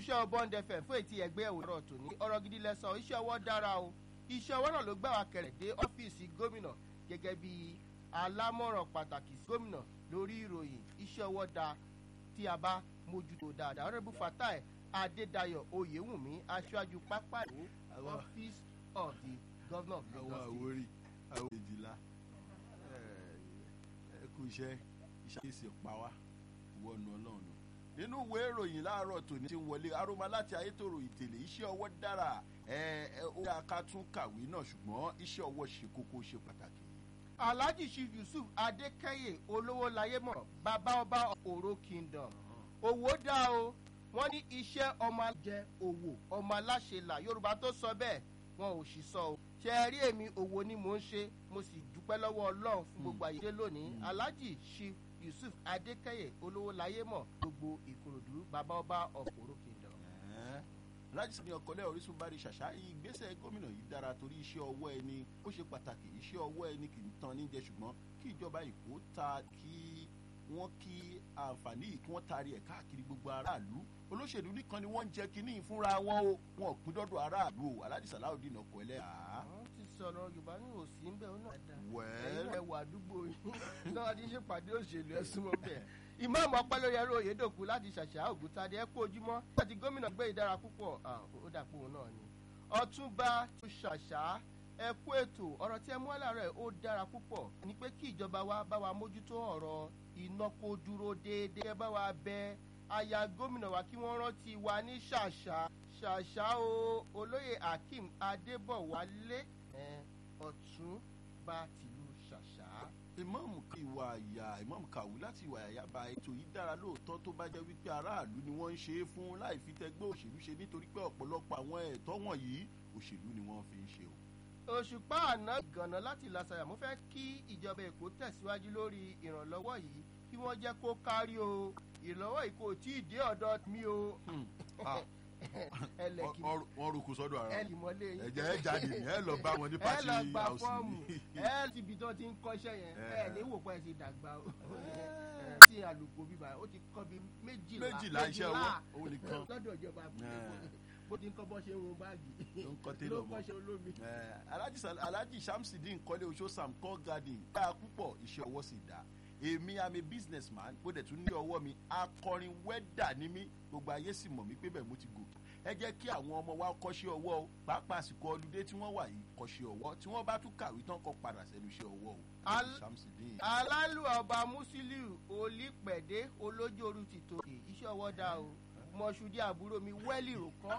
iṣẹ́ bond fm fún ètí ẹgbẹ́ òwúrọ̀ tòní ọ̀rọ̀ gidi lẹ́sọ̀ iṣẹ́ ọwọ́ dára o iṣẹ́ ọwọ́ náà ló gbà wá kẹrẹ̀ dé ọ́fíìsì gómìnà gẹ́gẹ́ bí alámọ̀ràn pàtàkì sí gómìnà lórí ìròyìn iṣẹ́ ọwọ́ da tí a bá mójútó dáadáa ọ̀rẹ́bù fatai adédayọ̀ oyèwùmí aṣáájú pápá ìlú office of the governor of àwọn lagos state. àwórí àwọn èjìlá ẹ kú iṣẹ́ ìṣàkíyèsí pa wá wọnú ọlọ́run nínú ìwé ìròyìn láàárọ̀ tòní ti ń wọlé aroma láti ayétòrò ìtẹ̀lé iṣẹ́ ọwọ́ dára ẹ ẹ ó yà ká tún kàwé náà ṣùgbọ́n iṣẹ́ ọwọ́ ṣe kókó ṣe pàtàkì. alhaji chief yusuf adékẹyè olówó láyémọ bàbá ọba òró kingdom owó dá o wọn ní iṣẹ́ ọmọ jẹ òwò ọmọ aláṣẹ là yorùbá tó sọ bẹ́ẹ̀ wọn ò sì sọ o ṣe ẹ rí èmi òwò ni mò ń ṣe mo sì dúpẹ́ lọ́wọ́ ọlọ́run fún gbogbo àyè lónìí alhaji chief yusuf adékẹyè olówó láyémọ gbogbo ìkòròdú bàbá ọba òró kingdom. Ẹ̀ẹ́, láti sinmi ọkọlẹ orísun bá rí ṣàṣà ìgbésẹ̀ gómìnà yìí dára torí iṣẹ́ ọwọ́ ẹni ó ṣe pàtàkì iṣẹ́ ọwọ́ ẹni kì í tan níjẹ ṣùgbọ́n kí ìjọba èkó ta kí wọ́n kí àǹfààní yìí kí wọ́n taari ẹ̀ káàkiri gbogbo aráàlú olóṣèlú nìkan ni wọ́n ń jẹ kínní fúnra wọn o wọn ò pín dọ́dọ̀ aráàlú o aláàjì sàláùdín ọkọ̀ ẹlẹ́ àá. àwọn ti sọ̀rọ̀ yorùbá ní òsì ń bẹ̀ ọ́ náà dáa. wẹ́ẹ́ ẹ̀yin ẹ̀wà àdúgbò yìí náà ti ṣe pàdé òṣèlú ẹ̀sùn mọ́ bẹ́ẹ̀. ìmáàmù ọpẹ́lórí ẹ̀rọ òyedòkú láti ṣàṣà ògùntadé ẹ kú ojúmọ́ láti gómìnà gbé ìdára púpọ̀ ah, ó dàpọ̀ òun náà ni. ọtúnba tó ṣàṣà ẹ kú ètò ọ̀rọ̀ tí ẹ mú àlàrẹ̀ ó dára púpọ̀ ni pé kí ìjọba wa bá wa mójútó ọ̀rọ̀ iná kó dúró déédéé ẹ bá wa bẹ aya gómìnà wa kí wọ́n rántí wa ní ṣàṣà ṣàṣà o olóyè akeem adébọ̀wálé ẹ, ọ̀túnba tìlú ṣàṣà. ìmọ̀ọ́mù kí ìwà àyà ìmọ̀ọ́mù kàwé láti ìwà àyà ba ètò yìí dára lóòótọ́ tó bá jẹ́ wípé aráàlú ni wọ́n ń ṣe é fún láì fi tẹgbẹ́ òṣèlú ṣe nítorí pé ọ̀pọ̀lọpọ̀ àwọn ẹ̀tọ́ wọ̀nyí òṣèlú ni wọ́n fi ń ṣe o. òṣùpá àná ìgànnà láti làṣàyà mo fẹ́ kí ìjọba èkó tẹ̀síwájú lórí ìrànlọ́wọ́ yìí kí wọ́n jẹ́ kó kárí o ìrànlọ́wọ́ yìí kò tí ì dé ọ̀dọ̀ mi o ẹlẹ́kì Wọ́n- wọ́n rúkú sọ́dọ̀ ara wọn. ẹlìmọ́lé yìí ẹ̀jẹ̀ ẹ̀ jáde ní ẹ̀ lọ bá wọn ní ẹ pàṣẹ lọ gba house fọ́ọ̀mù ni. ẹ ti ibi tó ti ń kọ́ṣẹ́ yẹn Ẹ. ẹ ní wò pé ẹ ti dàgbà o Ẹ, tí àlùkò bíbá ó ti kọ́ bí méjìlá méjìlá iṣẹ́ owó òun nìkan lọ́dọ̀ ìjọba àbúlé Ẹ. bó ti ń kọ́ bọ́ ṣe ń run báàgì ló ń kọ́ ló télọ̀ ń mọ́. kọ́ṣẹ́ olómi. Eh, Alhaji Sal- alhaji shamsidin kọ́lé oṣó sam call garden dáa púpọ̀ iṣẹ́ ọwọ́ sì dáa èmi am a business man bó dẹ̀ tún ní ọwọ́ mi akọrin wẹ́dà ní mí gbogbo ayé sì mọ̀ mí pé bẹ́ẹ̀ mo ti gòkè ẹ jẹ́ kí àwọn ọmọ wa kọ́ṣẹ́ ọwọ́ o pàápàá àsìkò ọlùdé tí wọ́n wà yìí kọ́ṣẹ́ ọwọ́ tí wọ́n bá tún kàwé tán kọ́ padà sẹ́nu iṣẹ́ ọwọ́ o Al- shamsidin. alálù ọba musiliu olípẹ̀dé olójóoru ti tòkè iṣẹ́ ọwọ́ dá o mọ̀ṣúdí àbúrò mi wẹ́lì rùkọ́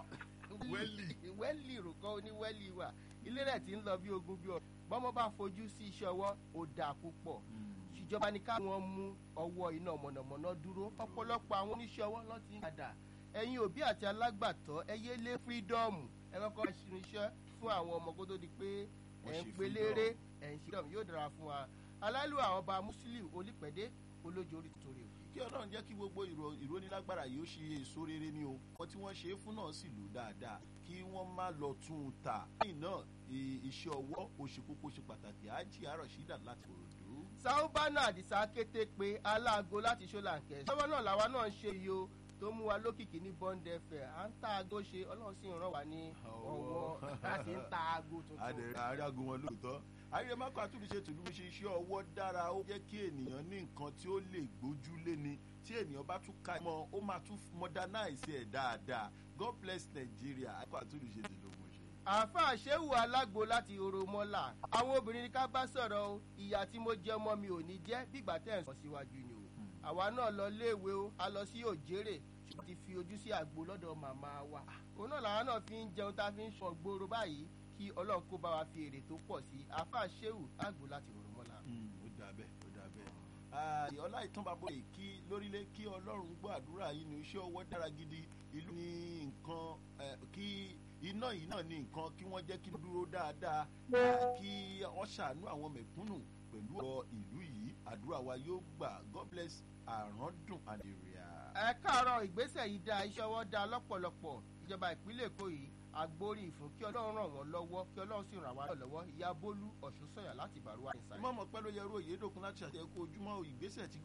Wẹ́lì. wẹ́lì rùkọ́ oníwẹ́lì wà ilé rẹ̀ ti ń lọ bí ogun bí ọ̀rọ̀ bọ́mọ bá fojú sí iṣẹ́ ọwọ́ ó dáa púpọ̀ ìjọba ní ká wọn mú ọwọ́ iná mọ̀nàmọ́ná dúró ọ̀pọ̀lọpọ̀ àwọn oníṣẹ́ ọwọ́ ló ti ń padà ẹ̀yin òbí àti alágbàtọ́ ẹ yé lé fírídọ́ọ̀mù ẹ kọ́kọ́ ṣirinṣẹ́ fún àwọn ọmọ kó tó di pé Wọ́n ẹ̀ ń ṣe pelére ẹ̀ ń ṣe freedom yóò dára fún wa alálù àwọn ọba musiliu olípẹ̀dé olójú orí torí òkè. kí ọlọ́run jẹ́ kí gbogbo ìrò- ìrónilágbára yìí ó ṣe èso rere ni o wọn tí wọ́n ṣe é fún náà sì lò dáadáa kí wọ́n má lọ tún un tà lẹ́yìn náà i- iṣẹ́ ọwọ́ ó ṣe kókó ṣe pàtàkì ájì àròṣídà láti òròdó. sáúbánà àdìsá kété pé aláàgó láti ṣọláńkẹ sọwọ náà làwa náà ń ṣe yìí o tó mú wa lókìkí ní bọ́ńdẹ fẹ̀ à ń ta aago ṣe ọlọ́run sì ń ràn wá ní ọwọ́ a sì ń ta aago tuntun. adẹ̀rẹ̀ àárágun wọn lóòótọ́ ayé mákò àtúnṣe tòlú ṣe iṣẹ́ ọwọ́ dára ó jẹ́ kí ènìyàn ní nǹkan tí ó lè gbójúlé ni tí ènìyàn bá tún ka mọ́ ó máa tún modernize ẹ̀ dáadáa god bless nigeria àkọ́ àtúnṣe tòlú mo ṣe. àáfàá ṣéwù alágbo láti oromọlà àwọn obìnrin ní ká bá sọ̀rọ̀ o ìyá tí mo jẹ ọmọ mi ò ní jẹ́ bígbà tẹ̀ ń sọ síwájú ni o àwa náà lọ léèwé o a lọ sí òjèrè ṣùgbọ́n ti fi ojú sí àgbo lọ́dọ̀ màmá wa òun náà làwọn náà fi ń jẹun tá a fi ń sọ gbòòrò báyìí kí ọlọ́run kó bá wa fi èrè tó pọ̀ sí àáfàá ṣéwù àgbo láti oromọlà. ó dà bẹ́ẹ̀ ó dà bẹ́ẹ̀. ọlá ìtàn bàbá rẹ̀ kí lórílẹ̀ kí ọlọ́run gbọ́ àdúrà yìí ní iṣẹ́ ọwọ́ dára gidi ìlú ní nǹkan eh, kí iná yìí náà ní nǹkan kí wọ́n jẹ́ kí ó dúró dáadáa ah, kí wọ́n ṣàánú àwọn mẹ̀kúnnù pẹ̀lú ọ ìlú yìí àdúrà wa yóò gbà god bless àràndùn àdèrèà. ẹ káàárọ̀ ìgbésẹ̀ yìí dá iṣẹ́ ọwọ́ dá lọ́pọ̀lọpọ̀ ìjọba ìpínlẹ̀ èkó yìí agbórí ìfún kí ọlọ́run ràn wọ́n lọ́wọ́ kí ọlọ́run sì ràn wá lọ́wọ́ ìyá bólú ọ̀ṣun sọ̀yà láti bàrúwá ìsàlẹ̀. ìmọ̀ ọmọ pẹ́ ló yẹ ru òye dòkun láti ṣàtẹ̀kọ́ ojúmọ́ ìgbésẹ̀ tí